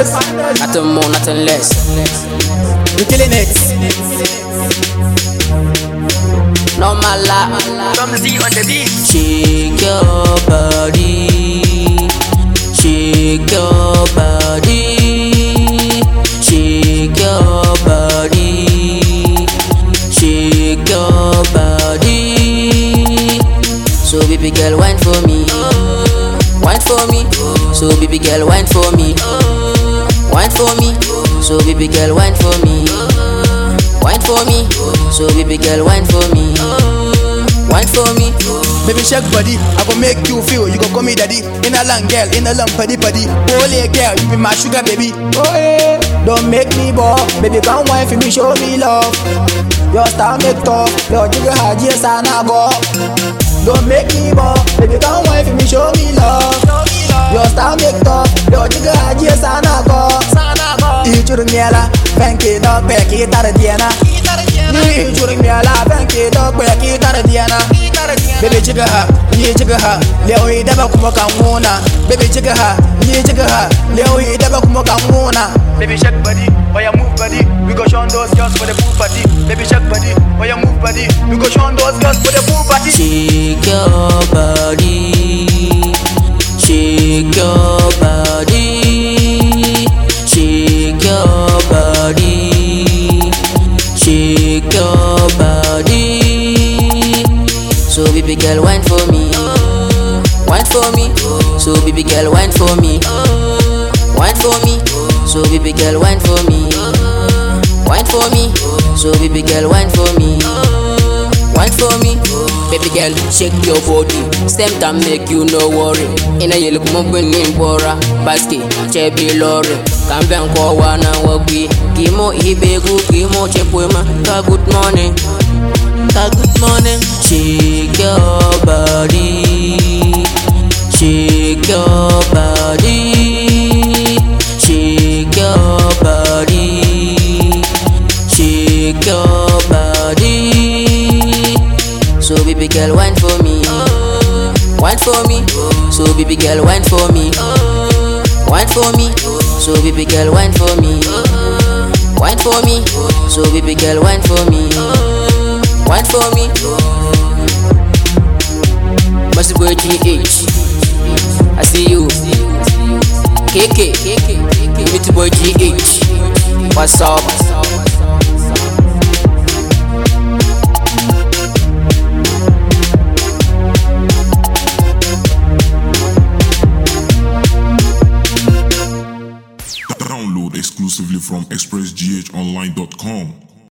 finest. Nothing more, nothing less. You killing it. No mala. Come see on the beat. Shake your body. Shake your body. Shake your body. Shake your body. So baby girl, wine for me. Wine for me. So baby girl, wine for me. Wine for me. So baby girl, wine for me. Wine for me. So baby girl, wine for me. Wine for me. Baby shake body, I go make you feel. You go call me daddy. In a long girl, in a long paddy paddy. Holy girl, you be my sugar baby. Oh yeah, don't make me bore. Baby come wine for me, show me love. Your style make tough. Your jigga hard, yes I na go. Don't make me bore. Baby come wine for me, show me love. Your style make tough. Your jigga hard, yes I na go. Ichuru miela, benki dog be ki tar diana. Ni ichuru miela, benki dog be ki tar diana. Baby jiga ha, ni jiga ha, leo hii daba kuma kamuna. Baby jiga ha, ni jiga ha, leo hii daba kuma kamuna. Baby shake body, oh yeah move body, we go show those girls for the pool party. Baby shake body, oh yeah move body, we go show those girls for the pool party. Shake your body. Shake your body. Shake your body. Shake your body. So baby girl, wine for me. Wine for me. So baby girl, wine for me. Wine for me. So baby girl, wine for me. Wine for me. So baby girl, wine for me. Wine for me. Baby girl, shake your body. Stem time make you no worry. Ina yele kuma bini bora. Basket, chebi lorry. Kambe nko wana wagwi. Kimo ibegu, kimo chepwema. Ka good morning. Ka good morning. Shake your body. Shake your body. Shake your body. Shake your body. So baby girl, wine for me. Wine for me. So baby girl, wine for me. Wine for me. So baby girl, wine for me. Wine for me. So baby girl, wine for me. Wine for me. Must go GH. I see you. KK. Meet boy GH. What's up? Download exclusively from expressghonline.com.